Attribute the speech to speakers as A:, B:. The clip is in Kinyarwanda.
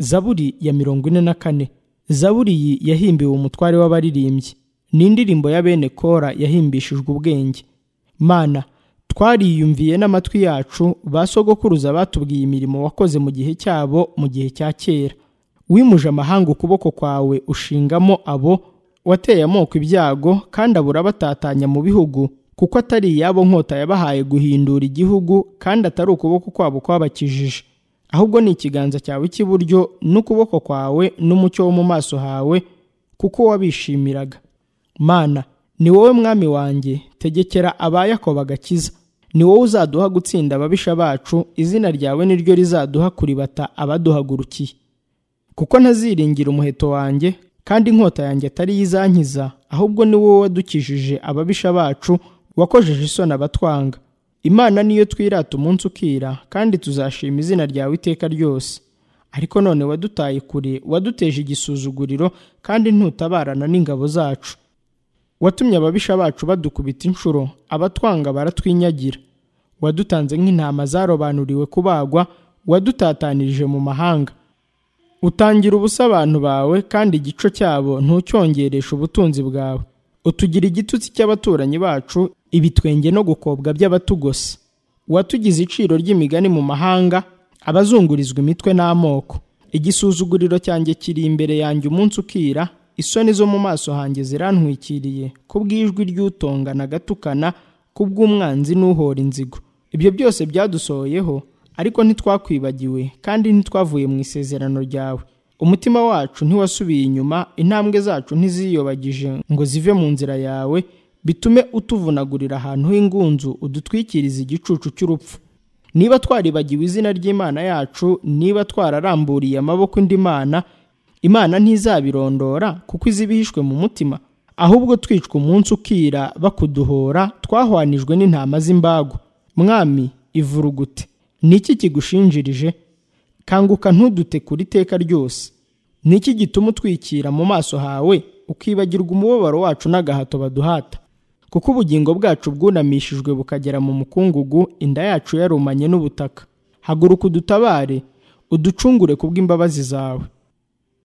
A: zaburi ya mirongo ine na kane zaburi iyi yahimbiwe umutware w'abaririmbyi ni indirimbo ya bene kora yahimbishijwe ubwenge mana twariyumviye n'amatwi yacu ba sogokuruza batubwiye imirimo wakoze mu gihe cyabo mu gihe cya kera wimuje amahanga ukuboko kwawe ushingamo abo wateye amoko ibyago kandi abura batatanya mu bihugu kuko atari iyabo nkota yabahaye guhindura igihugu kandi atari ukuboko kwabo kwabakijije ahubwo ni ikiganza cyawe cy'iburyo n'ukuboko kwawe n'umucyo wo mu maso hawe kuko wabishimiraga mana ni wowe mwami wanjye tegekera abayakobo bagakiza ni wowe uzaduha gutsinda ababisha bacu izina ryawe ni ryo rizaduha kuribata abaduhagurukiye kuko ntaziringira umuheto wanjye kandi inkota yanjye atari yo izankiza ahubwo ni wowe wadukijije ababisha bacu wakojeje isoni abatwanga imana niyo twirata umunsi ukira kandi tuzashima izina ryawe iteka ryose ariko none wadutaye kure waduteje igisuzuguriro kandi ntutabarana n'ingabo zacu watumye ababisha bacu badukubita inshuro abatwanga baratwinyagira wadutanze nk'intama zarobanuriwe kubagwa wadutatanirije mu mahanga utangira ubusa abantu bawe kandi igico cyabo ntucyongereshe ubutunzi bwawe utugira igitutsi cy'abaturanyi bacu ibitwenge no gukobwa by'abatugose watugize iciro ry'imigani mu mahanga abazungurizwa imitwe n'amoko igisuzuguriro cyanjye kiri imbere yanjye umunsi ukira isoni zo mu maso hanjye zirantwikiriye kubw'ijwi ry'utongana agatukana kubw'umwanzi n'uhora inzigo ibyo byose byadusohoyeho ariko ntitwakwibagiwe kandi ntitwavuye mu isezerano ryawe umutima wacu ntiwasubiye inyuma intambwe zacu ntiziyobagije ngo zive mu nzira yawe bitume utuvunagurira ahantu h'ingunzu udutwikiriza igicucu cy'urupfu niba twaribagiwe izina ry'imana yacu niba twararamburiye amaboko indi mana imana ntizabirondora kuko izi ibihishwe mu mutima ahubwo twicwa umunsi ukira bakuduhora twahwanijwe n'intama z'imbago mwami ivurugute ni iki kigushinjirije kanguka ntudute kuri iteka ryose ni iki gituma utwikira mu maso hawe ukibagirwa umubabaro wacu n'agahato baduhata kuko ubugingo bwacu bwunamishijwe bukagera mu mukungugu inda yacu yarumanye n'ubutaka haguruka udutabare uducungure kubw'imbabazi zawe